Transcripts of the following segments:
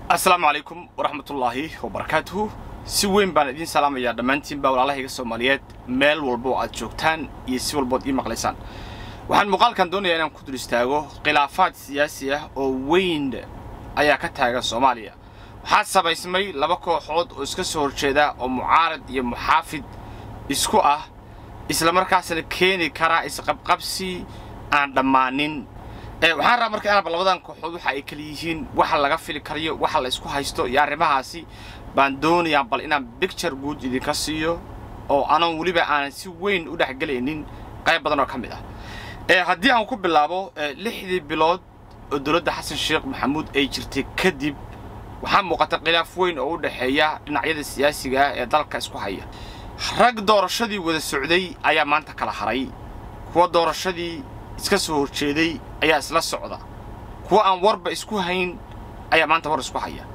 asalaamu calaykum waraxmatullaahi wabarakaatuhu si weyn baan idiin salaamayaa dhammaantiinba walaalahayga soomaaliyeed meel walba oo aad joogtaan iyo si walbood ii maqlaysaan waxaan muuqaalkan doonayaa inaan ku dul istaago khilaafaad siyaasi ah oo weyn ayaa ka taagan soomaaliya waxaa samaysmay laba kooxood oo iska soo horjeeda oo mucaarad iyo muxaafid isku ah islamarkaasna keeni karaa isqabqabsi aan dhammaanin waxaan rabaa marka inaanba labadan kooxood waxa ay kala yihiin waxa laga fili karayo waxa la isku haysto iyo arrimahaasi baan doonayaa bal inaan bicture guud idinka siiyo oo anoon weliba aanan si weyn u dhexgelaynin qayb badan oo ka mid ah haddii aan ku bilaabo lixdii bilood oo dowladda xasan sheekh maxamuud ay jirtay kadib waxaa muuqata khilaaf weyn oo u dhexeeya dhinacyada siyaasiga ah ee dalka isku haya rag doorashadii wada socday ayaa maanta kala haray kuwa doorashadii iska soo horjeeday ayaa isla socda kuwa aan warba isku hayn ayaa maanta war isku haya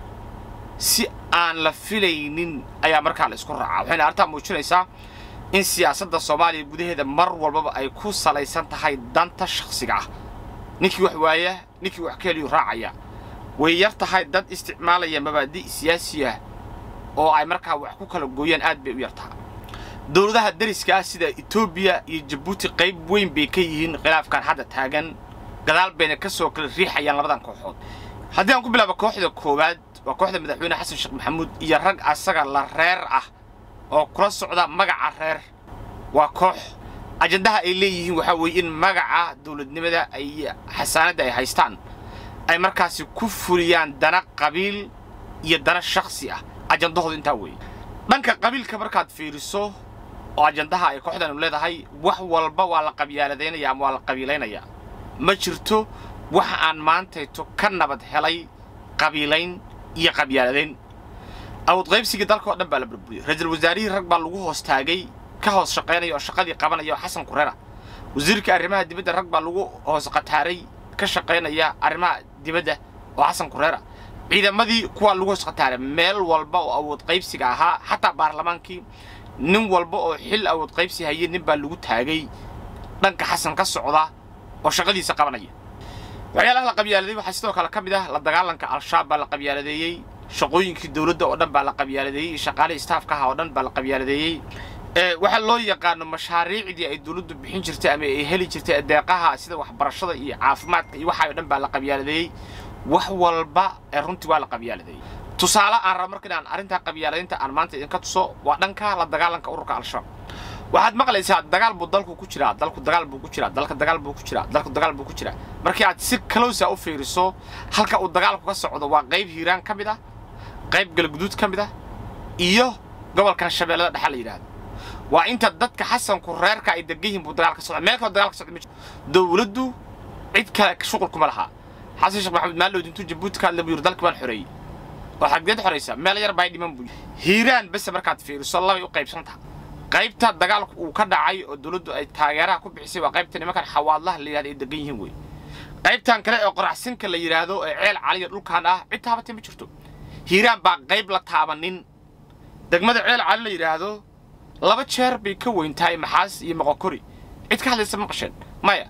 si aan la filaynin ayaa markaa la isku raacaa waxayna arrintaa muujinaysaa in siyaasadda soomaaliya gudaheeda mar walbaba ay ku salaysan tahay danta shakhsiga ah ninkii wax waaya ninkii wax ka heliyuu raacaya way yar tahay dad isticmaalaya mabaadi' siyaasi ah oo ay markaa wax ku kala gooyaan aad bay u yar tahay dowladaha dariska ah sida etoobiya iyo jabuuti qayb weyn bay ka yihiin khilaafkan hadda taagan gadaal bayna ka soo kala riixayaan labadan kooxood haddii aan ku bilaabo kooxda koowaad waa kooxda madaxweyne xasan sheekh maxamuud iyo rag asaga la reer ah oo kula socda magaca reer waa koox ajandaha ay leeyihiin waxaa weeye in magaca dowladnimada ay xasaanadda ay haystaan ay markaasi ku fuliyaan dana qabiil iyo dana shakhsi ah ajandahooda intaa weeye dhanka qabiilka markaad fiiriso oo ajandaha ay kooxdanu leedahay wax walba waa la qabyaaladaynaya ama waa la qabiilaynayaa ma jirto waxa aan maantayto ka nabad helay qabiilayn iyo qabyaaladayn awood qaybsigii dalka oo dhan baa la burburiyey ra-iisul wasaarihii rag baa lagu hoos taagay ka hoos shaqaynaya oo shaqadii qabanaya oo xasan kureera wasiirka arrimaha dibadda rag baa lagu hoos qataaray ka shaqaynaya arrimaha dibadda oo xasan kureera ciidamadii kuwaa lagu hoos qataaray meel walba oo awood qaybsiga ahaa xataa baarlamaankii nin walba oo xil awood qaybsi hayay nin baa lagu taagay dhanka xasan ka socda oo shaqadiisa qabanaya waxyaalaha la qabyaaladeey waxaa sidoo kale ka mid ah la dagaalanka al-shabaab baa la qabyaaladeeyey shaqooyinkii dowladda oo dhan baa la qabyaaladeeyey shaqaalihii istaafka aha oo dhan baa la qabyaaladeeyey waxaa loo yaqaano mashaariicdii ay dowladdu bixin jirtay ama ay heli jirtay adeeqaha sida waxbarashada iyo caafimaadka iyo waxaa oo dhan baa la qabyaaladeeyey wax walba ee runtii waa la qabyaaladeeyey tusaale aan raba marka inaan arrintaa qabyaaladaynta aan maanta idinka tuso waa dhanka la dagaalanka ururka al-shabaab waxaad maqlaysaa dagaal buu dalku ku jiraa dalku dagaal buu ku jiraa dalka dagaal buu ku jiraa dalku dagaal buu ku jiraa markii aad si kalowsa u fiiriso halka uu dagaalku ka socdo waa qayb hiiraan ka mid ah qayb galguduud ka mid ah iyo gobolkan shabeellada dhexe la yidhaahdo waa inta dadka xasanku reerka ay degan yihiin buu dagaal ka socda meel kaloo dagaal ka socda ma jiro dowladdu cid kale shuqul kuma laha xasan sheekh maxamed maalowd intuu jabuuti ka hadla buu yidhi dalki baan xoreeyey oo xaggeed xoraysa meel yar baa dhiman buu hiiraan bese markaad fiiriso labay u qaybsan tahay qaybta dagaalku uu ka dhacay oo dowladdu ay taageeraha ku bixisay waa qaybta nimankan xawaadlaha la yidhahdo ay degan yihiin wey qaybtan kale ee qoraxsinka la yidhaahdo ee ceel caliya dhulkan ah cid taabatay ma jirto hiiraan baa qayb la taabanin degmada ceel cali la yidhaahdo laba jeer bay ka weyn tahay maxaas iyo moqokori cid ka hadlaysa ma qasheen maya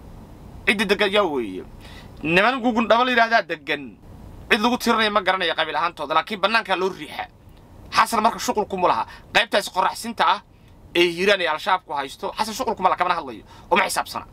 cidda degan yaa weeye niman gugun dhaba la yidhahdaa degan cid lagu tirinaya ma garanaya qabiil ahaantooda laakiin bannaankaa loo riixa xasan marka shuqulkumu laha qaybtaas qoraxsinta ah ee hiiraan ee al-shabaabku haysto xasan shuqulkuma la kamana hadlayo uma xisaabsana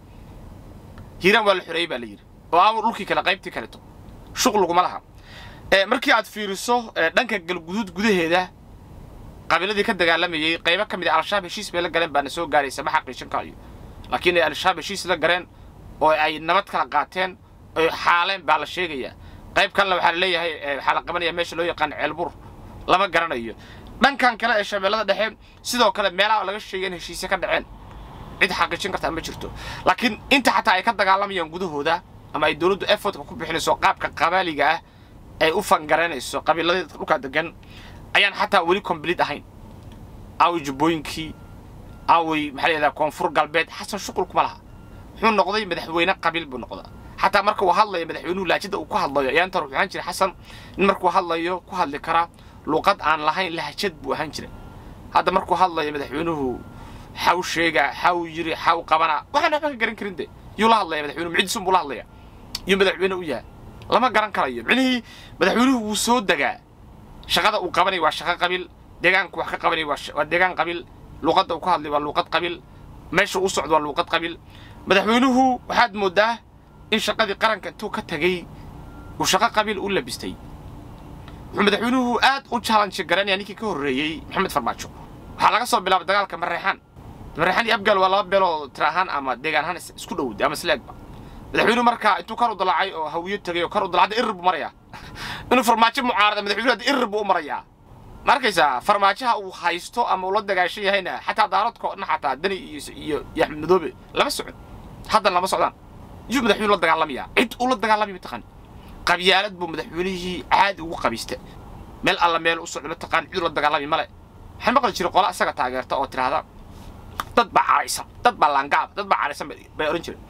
hiiraan waa la xoreeyey baa la yidhi oo aawar dhulkii kale qaybtii kaleto shuqluguma laha markii aad fiiriso dhanka galguduud gudaheeda qabiiladii ka dagaalamayey qaybo ka mid a al-shabaab heshiis bay la galeen baana soo gaaraysa ma xaqiijin karayo laakiin ay al-shabaab heshiis la galeen oo ay nabad kala qaateen oy xaaleen baa la sheegayaa qayb kalena waxaa la leeyahay waxaa la qabanaya meesha loo yaqaan ceelbur lama garanayo dhankan kale ee shabeellada dhexe sidoo kale meelaha laga sheegay in heshiisya ka dhaceen cid xaqiijin kartaa ma jirto laakiin inta xataa ay ka dagaalamayaan gudahooda ama ay dowladdu effortka ku bixinayso qaabka qabaaliga ah ay u fangaraynayso qabiiladii dhulkaa degan ayaan xataa weli complete ahayn aaway jubbooyinkii aaway maxaa layidhahdaa koonfur galbeed xasan shuqul kuma laha muxuu noqday madaxweyne qabiil buu noqdaa xataa marka uu hadlayo madaxweynuhu laajida uu ku hadlayo ayaan tar wuxuu ahaan jiray xasan in markuu hadlayo ku hadli karaa luuqad aan lahayn lahjad buu ahaan jiray hadda markuu hadlayo madaxweynuhu xaw sheega xaw yiri xaw qabana waxaan waxba ka garan karin de yuu la hadlaya madaxweynuhu mucidisun buu la hadlaya yuu madaxweyne u yahay lama garan karayo micnihii madaxweynuhu wuu soo degaa shaqada uu qabanaya waa shaqo qabiil deegaanku wax ka qabanaya waa deegaan qabiil luuqadda uu ka hadlay waa luuqad qabiil meesha uu socdo waa luuqad qabiil madaxweynuhu waxaad moodaa in shaqadii qaranka intuu ka tegey uu shaqo qabiil u labistay wuxuu madaxweynuhu aad u challenge garanaya ninkii ka horreeyey maxamed farmaajo waxaa laga soo bilaabay dagaalka mareexaan mareexaan iyo abgaal waa laba beeloo tira ahaan ama deegaan ahaan isku dhowday ama isleegba madaxweynuhu markaa intuu kor u dalaacay oo hawiyo tegay oo kor u dalacda irir buu marayaa inuu farmaajo mucaarada madaxweynuhu hadda irir buu u marayaa ma arkaysaa farmaajaha uu haysto ama uu la dagaashan yahayna xataa daaradko dhan xataa dani iyo iyo axmed madoobe lama socon haddan lama socdaan yuu madaxweynuhu la dagaalamayaa cid uu la dagaalamaya mataqaan qabyaalad buu madaxweynihii caadi ugu qabiista meel alla meel u socdo mataqaan cid la dagaalami male waxaan maqli jiray qola isaga taageerta oo tiraahda dad baa caraysan dad baa laangaab dad baa caraysan bay odhan jireen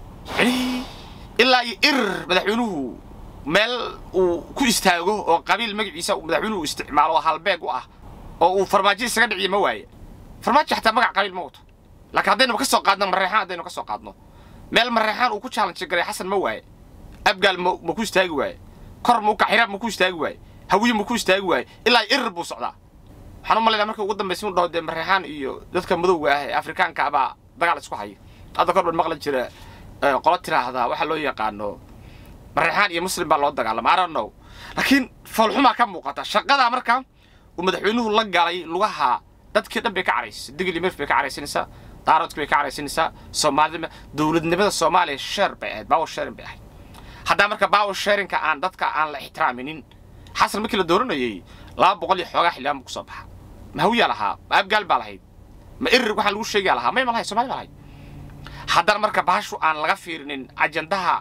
ilaa iyo irir madaxweynuhu meel uu ku istaago oo qabiil magaciisa madaxweynuhu isticmaalo oo halbeeg u ah oo uu farmaajo isaga dhiciyo ma waaye farmaajo xataa magac qabiil ma wato laakiin haddaynu ka soo qaadno mareexaan haddaynu ka soo qaadno meel mareexaan uu ku challenge garay xasan ma waaye abgaal ma ma ku istaagi waaye kor ma u kaxiraab ma ku istaagi waaye hawiye ma ku istaagi waaye ilaa irir buu socdaa waxaan u malaynaa markii ugu dambaysa uu dhaho dee mareexaan iyo dadka madowga ah ee afrikaanka abaa dagaal isku haya hadda kor baan maqli jira qolo tiraahdaa waxaa loo yaqaano mareexaan iyo muslim baa loo dagaalama I don't know laakiin foolxumaa ka muuqata shaqadaa marka uu madaxweynuhu la galay lugaha dadkii dhan bay ka caraysay digli mirf bay ka caraysanaysaa daaroodki bay ka caraysanaysaa soomaalida dowladnimada soomaaliya sheer bay ahayd power sharing bay ahayd haddaa marka power sharingka aan dadka aan la ixtiraaminin xasan markii la dooranayay laba boqol iyo xoogaa xildhibaan buu kusoo baxa ma hawiyaa lahaa ma abgaal baa lahayd ma irir waxaa lagu sheegaa lahaa may ma lahayd soomaali baa lahayd haddana marka bahashu aan laga fiirinin ajandaha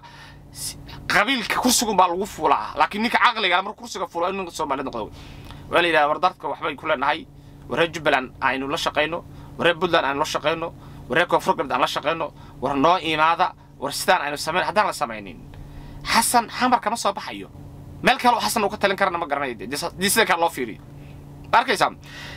qabiilka kursigun baa lagu fuulaa laakiin ninka caqliga marka kursiga fuulo in ninka soomaaliyad noqdo waa la yidhaha war dadka waxbay ku leenahay waree jubbaland aynu la shaqayno waree puntland aynu la shaqayno waree koonfur galbeed aan la shaqayno war noo imaada war sidaan aynu samayn haddaan la samaynin xasan xamar kama soo baxayo meel kale oo xasan uu ka talin karana ma garanayo dii sida kale loo fiiriyo ma arkaysaa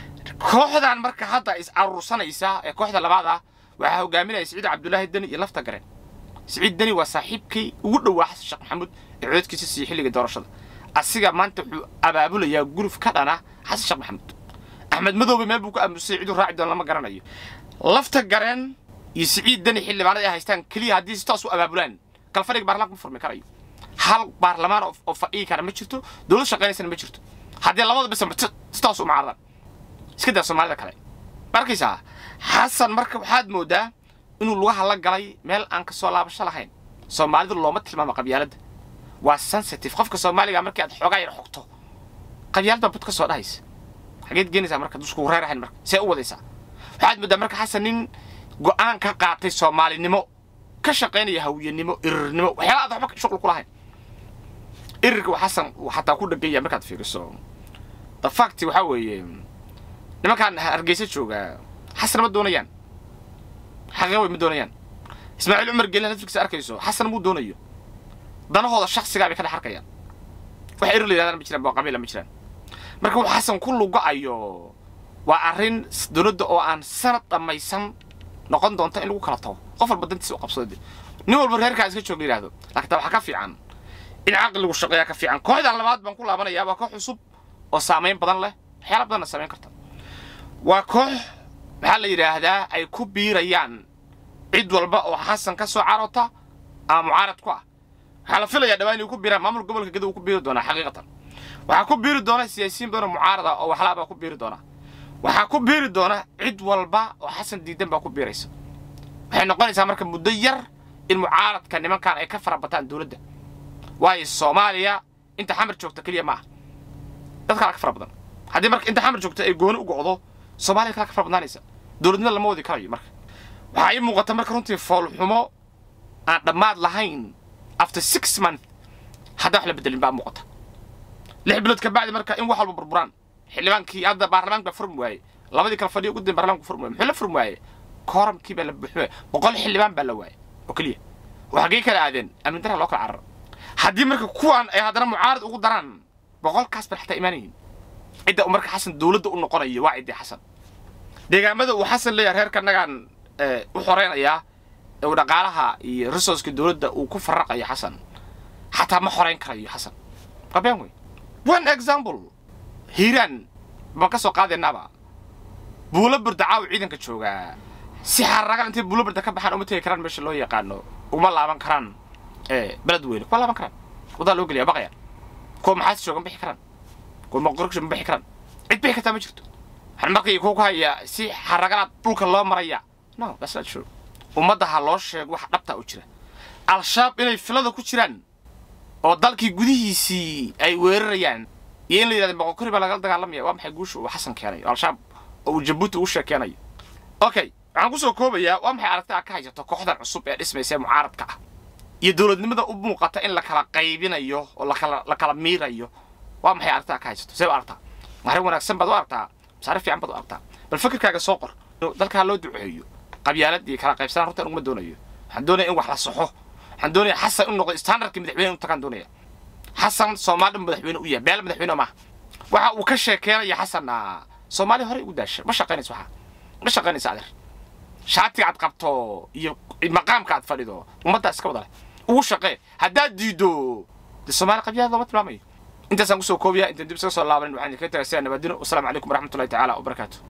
kooxdan marka hadda is aruursanaysa ee kooxda labaad ah waxaa hogaaminaya siciid cabdulaahi deni iyo lafta gareen siciid deni waa saaxiibkii ugu dhowaa xasan sheekh maxamuud ee cododkiisa siiyey xilliga doorashada asiga maanta wuxuu abaabulayaa guluf ka dhana xasan sheekh maxamuud axmed madoobe meel buu ku aamusay ciduu raaci doona lama garanayo lafta gareen iyo siciid deni xildhibaanada ay haystaan keliya haddii si toos u abaabulaan kalfadhiga baarlamaanka ma furmi karayo hal baarlamaan oo fadhigi kara ma jirto dowlad shaqaynaysana ma jirto haddii labada bisa si toos u mucaaradan iska daa soomaalida kale ma arkaysaa xasan marka waxaad moodaa inuu lugaha la galay meel aan ka soo laabasho lahayn soomaalida looma tilmaamo qabyaaladda waa sensitive qofka soomaaliga markii aad xoogaa yar xogto qabyaalad baa bud ka soo dhahaysa xageed geenaysaa marka dusku reerahayn marka see u wadaysaa waxaad moodaa marka xasan nin go'aan ka qaatay soomaalinimo ka shaqaynaya hawiyanimo irirnimo waxyaala aad waxba shuqul ku lahayn irirka xasan xataa ku dheganya markaad fiiriso the fact waxaa weeye nimankaan hargeysa jooga xasan ma doonayaan xaqiiqa way ma doonayaan ismaaciil cumar geelin netflix arkayso xasan muu doonayo danahooda shaksigaa bay ka dhex arkayaan wax irir la yidhahdaan ma jiraan baa qabiila ma jiraan marka wuxuu xasan ku lugo-ayo waa arrin dowladda oo aan sanad dhammaysan noqon doonta in lagu kala tago qof walba dantiisa u qabsado nin walba reerkaa iska joog la yidhahdo laakiin taa waxaa ka fiican in caqligu shaqeeyaa ka fiican kooxdan labaad baan ku laabanayaa waa koox cusub oo saamayn badan leh waxyaala badanna samayn karta waa koox maxaa la yidhaahdaa ay ku biirayaan cid walba oo xasan ka soo carota ama mucaarad ku ah waxaa la filayaa dhawaan inay ku biiraan maamul gobolka gada uu ku biiri doonaa xaqiiqatan waxaa ku biiri doona siyaasiyiin badan oo mucaarad ah oo waxlaabaa ku biiri doona waxaa ku biiri doona cid walba oo xasan diidan baa ku biiraysa waxay noqonaysaa marka muddo yar in mucaaradka nimankan ay ka farabataan dowladda waayo soomaaliya inta xamar joogta keliya ma aha dad kala ka fara badan haddii marka inta xamar joogta ay gooni u go'do soomaaliya kala ka fara badnaanaysa dowladnimo lama wadi karayo marka waxaa ii muuqata marka runtii foolxumo aan dhammaad lahayn after six month haddaa wax la bedelin baa muuqata lix bilood ka bacdi marka in wax walba burburaan xildhibaankii hadda baarlamaanka baa furmi waaye labadii kala fadhiyo ugu dambe baarlamaanku furmi waaye muxuu la furmi waaye kooramkii baa la buuxin waaye boqol xildhibaan baa la waaye oo keliya oo xaggee kala aadeen amni daraa loo kala cararo haddii marka kuwaan ay haddana mucaarad ugu daraan boqolkaas baan xataa imaanayin cidda uu marka xasan dowladda u noqonayo waa ciddii xasan deegaamada uu xasan leeyahay reerka nagaan u xoreynayaa uu dhaqaalaha iyo resourceka dowladda uu ku farraqayo xasan xataa ma xorayn karayo xasan waa been wey one example hiiraan baan ka soo qaadaynaaba buulo burda caaw ciidanka joogaa si xaraga intay buulo burda ka baxaan uma tegi karaan meesha loo yaqaano uma laaban karaan beled weyne kuma laaban karaan wadaa loo geliya baqayaan kuwa maxaas jooga ma bixi karaan kuwa maqorgsho ma bixi karaan cid bixi kartaa ma jirto waxaan markii ku hayaa si xaragalaad dhulka loo maraya no that's not true ummadda ha loo sheego wax dhabta u jira al-shabaab inay filada ku jiraan oo dalkii gudihiisii ay weerarayaan iyo in la yidhahdo boqokori baa lagala dagaalamaya waa maxay guusha uu xasan keenay oo al-shabaab oo uu jabuuti ugu sheekeenayo okay waxaan kusoo koobayaa waa maxay aragtaa ka haysato kooxdan cusub ee dhismaysa ee mucaaradka ah iyo dowladnimada u muuqata in la kala qaybinayo oo lakala la kala miirayo waa maxay aragtaa ka haysato see u aragtaa arrin wanaagsan baad u aragtaa masaare fiican baad u aragtaa bal fikirkaaga soo qor dalkaa loo duceeyo qabyaaladii kala qaybsanaan runtan uguma doonayo waxaan doonaya in wax la soxo waxaan doonaya xasan in noqdo standardkii madaxweyne u tagaan doonaya xasan soomaali madaxweyne u yahay beel madaxweyne maaha waxa uu ka sheekeynaya xasanna soomaali horey ugu daasha ma shaqaynayso waxa ma shaqaynayso adeer shaatiga aad qabto iyo maqaamka aad fadhido ummadda iska wada leh ugu shaqee haddaad diido dee soomaali qabyaada looma tilmaamayo intaasaan kusoo koobiyaa intaan dib isaga soo laabanin waxaan idinkaga tagay sidaa nabadino wasalaamu calaykum waraxmatullahi tacaala wabarakaatu